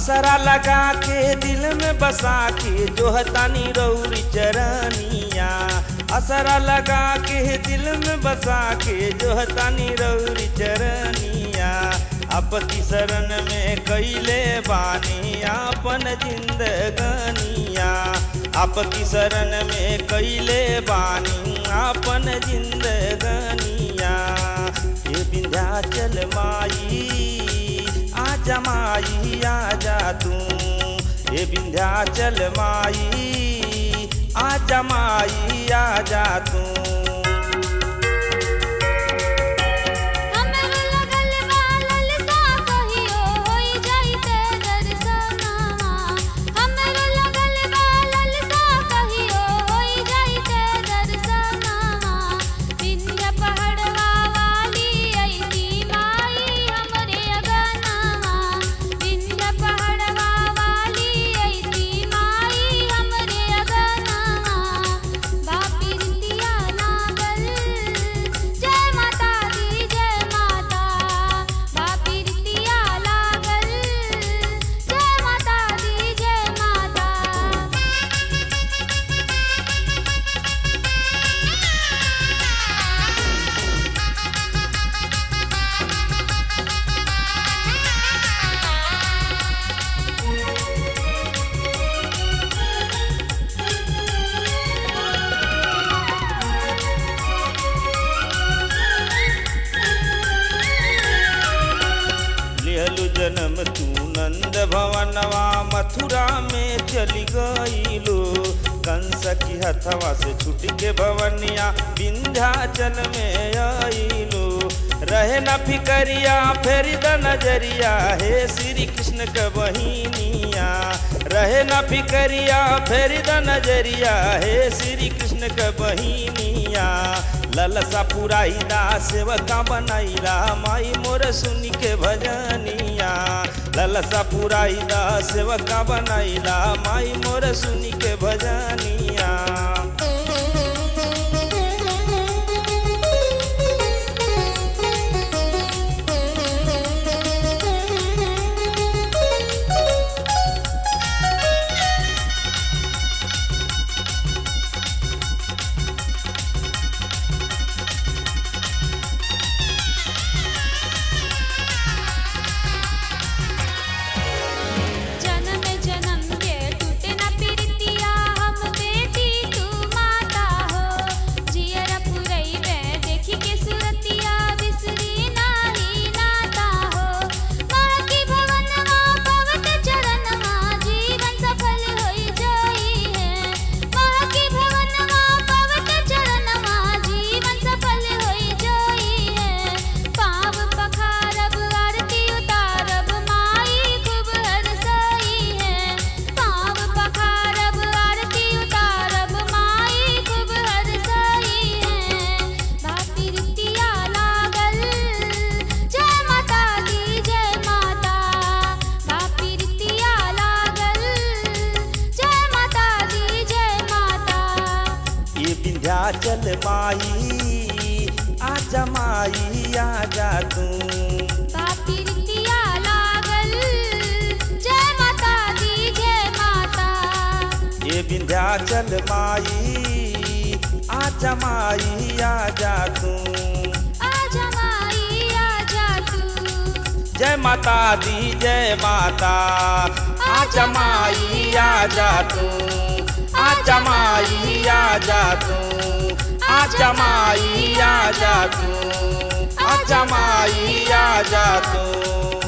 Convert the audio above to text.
असरा लगा के दिल में बसा के जो हतानी रौरी चरनिया असरा लगा के दिल में बसा के जो हतानी रौरी चरनिया आपकी शरण में कैले बानी आपन जिंदगनिया आपकी शरण में कैले बानी आपन जिंदगनिया ये विंध्याचल माई आजा माई आजा तू ये विंध्याचल माई आजा माई आजा तू हमरो लगल बा ललसा कहियो होई जाइते दर्शनवा हमरो लगल बा ललसा कहियो होई जाइते दर्शनवा विंध्य पहाड़वा वाली अइती माई हमरे अगनवा विंध्य पहाड़वा वाली अइती माई हमरे अगनवा बापी रितिया लागल जय माता दी जय माता बापी रितिया लागल जय माता दी जय माता लिहलु जन्म तू नंद भवनवा मथुरा में चली गईलो कंस की हथवा से छूट के भवनिया विंध्याचल में आईलो रहे न फिकरिया फेरी द नजरिया हे श्री कृष्ण के बहिनिया रहे न फिकरिया फेरी द नजरिया हे श्री कृष्ण के बहिनिया ललसा पुराइला सेवका बनैला माई मोर सुनी के भजनिया ललसा पुराइला सेवका बनैला माई मोर सुनी के भजनिया जन्म जन्म के टूटे न प्रीतिया हम बेटी तू माता हो जियर पुरई में देखी के सुरतिया बिसरी नाही नाता हो माँ की भवनवा पवत चरणवा जीवन सफल होई जोई है माँ की भवनवा पवत चरणवा जीवन सफल होई जोई है पाव पखारब आरती उतारब माई खूब हरसई है पाव पखारब आरती उतारब माई खूब हरसई है भाती रितिया लागल जय माता दी जय माता भाती रितिया लागल जय माता दी जय माता ये विंध्याचल माई आजा माई आजा तू बापी रितिया लागल जय माता दी जय माता ये विंध्याचल माई आजा माई आजा तू आजा माई आजा तू जय माता दी जय माता आजा माई आजा तू आजा माई आजा तू आजा माई आजा तू आजा माई आजा तू